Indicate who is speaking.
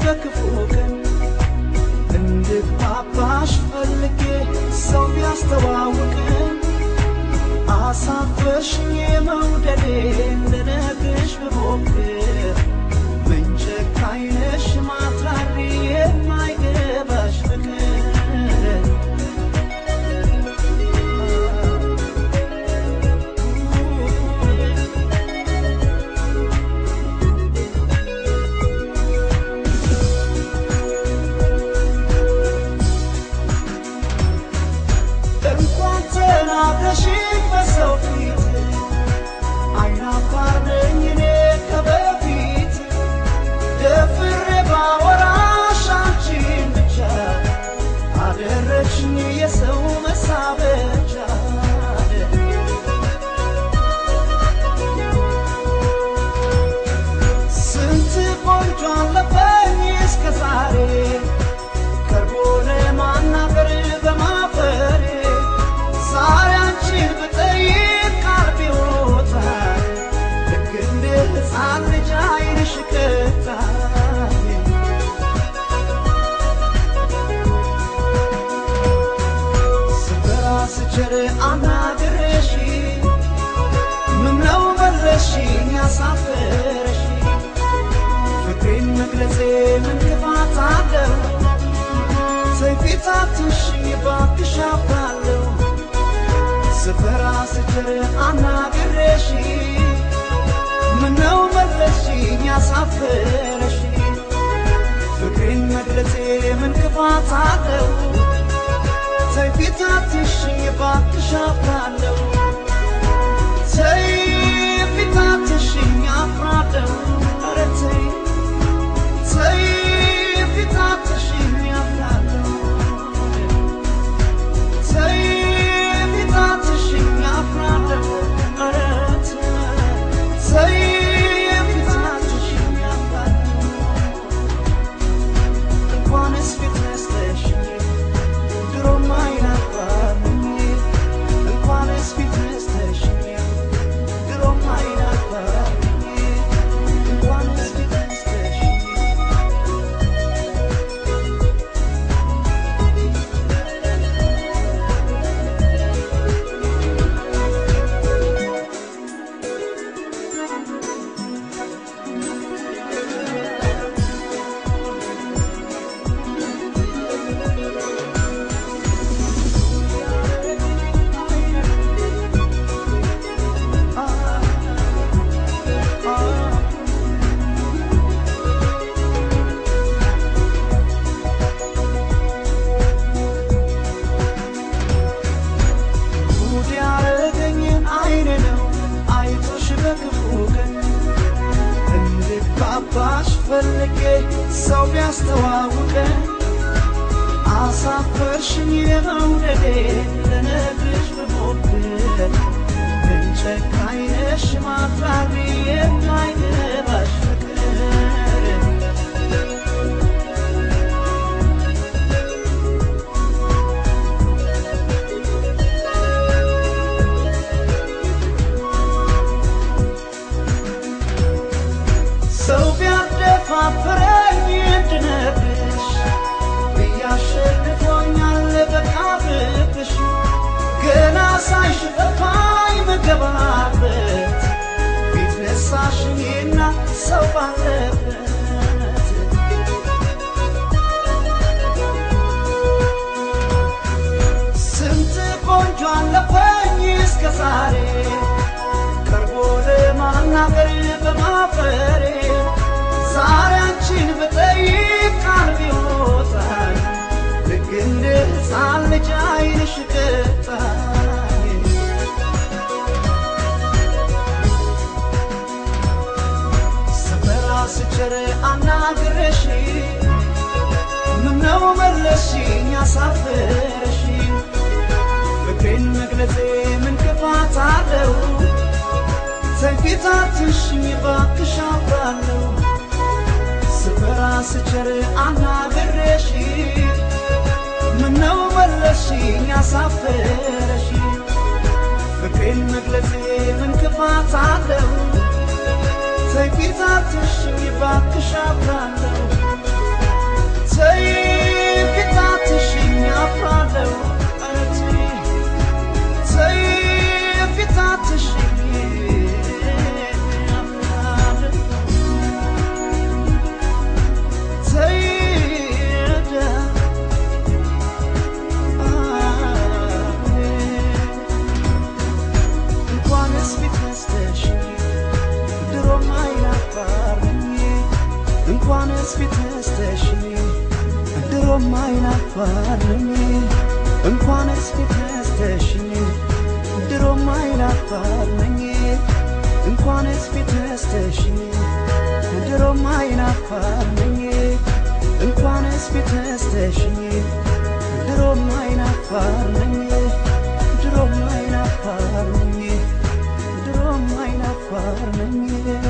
Speaker 1: በክፉ ቀን እንድግባባሽ ፈልጌ ሰው ቢያስተዋውቅን አሳፈርሽኝ መውደዴን ልነግርሽ ብሞክር ምን ጨካኝ ነሽ ማትራሪ የማይገባሽ ፍቅር እንኳን ተናግረሽኝ በሰው ፊት አይናፋር ነኝ እኔ ከበፊት ደፍሬ ባወራሽ አንቺን ብቻ አደረግሽኝ የሰው መሳበቻ ስንት ቆንጆ አለፈኝ እስከ ዛሬ ቀርቦ ለማናገር በማፈሬ ዛሬ አንቺን ብጠይቅ ቃል ቢወጣኝ ልክ እንደ ሕፃን ልጅ ዓይንሽ ቀጣኝ ስፈራ ስችር አናግሬሽ ምነው መለስሽኝ ያሳፈረሽ ፍቅሬን መግለጼ ምን ክፋት አለው ሰይፊታትሽኝ ባክሽ አፍራለሁ ስፈራ ስችር አናግሬሽ ምነው መለስሽኝ ያሳፈረሽ ፍቅሬን መግለጼ ምን ክፋት አለው ሰይፊታትሽኝ ባክሽ አፍራለሁ ሰይፊታትሽኝ አፍራለሁ ኧረ ተይ ተይ ፊታትሽኝ አፍራለሁ ተይ ፊታትሽኝ አፍራለሁ ኧረ ተይ ፊታትሽኝ አፍራለሁ እንኳንስ ፊት ነስተሽኝ ድሮም አይናፋርኝ እንኳንስ ፊት ነስተሽኝ ድሮም አይናፋርኝ እንኳንስ ፊት ነስተሽኝ ጉድ ያረገኝ አይን ነው አይቶሽ በክፉ ቀን እንድግባባሽ ፈልጌ ሰው ቢያስተዋውቀን አሳፈርሽኝ የመውደዴ ልነግርሽ ብሞክር ምን ጨካኝ ነሽ ማፍራሪ የማይገባሽ ፍቅር ሰው ቢያደፋፍረኝ እንድነግርሽ ብያሸንፎኛል በቃ ፍቅርሽ ገና ሳይሽ ጠፋኝ መገባበት ፊት ነሳሽኝና ሰው ባለበት ስንት ቆንጆ አለፈኝ እስከ ዛሬ ቀርቦ ለማናገር በማፈሬ ዛሬ አንቺን ብጠይቅ ቃል ቢወጣኝ ልክ እንደ ሕፃን ልጅ ዓይንሽ ቀጣኝ ስፈራ ስቸር አናግረሽ ምነው መለስሽኝ አሳፈረሽ ፍቅሬን መግለጼ ምን ክፋት አለው ሰይፊታትሽኝ ባክሽ አፍራለሁ ስፈራ ስቸር አናግሬሽ ምነው መለስሽኝ አሳፈረሽ ፍቅሬን መግለጼ ምን ክፋት አለው ሰይፊታትሽኝ ባክሽ አፍራለሁ ድሮም አይናፋር ነኝ እንኳንስ ፊት ነስተሽኝ ድሮም አይናፋር ነኝ እንኳንስ ፊት ነስተሽኝ ድሮም አይናፋር ነኝ እንኳንስ ፊት ነስተሽኝ ድሮም አይናፋር ነኝ ድሮም አይናፋር ነኝ ድሮም አይናፋር ነኝ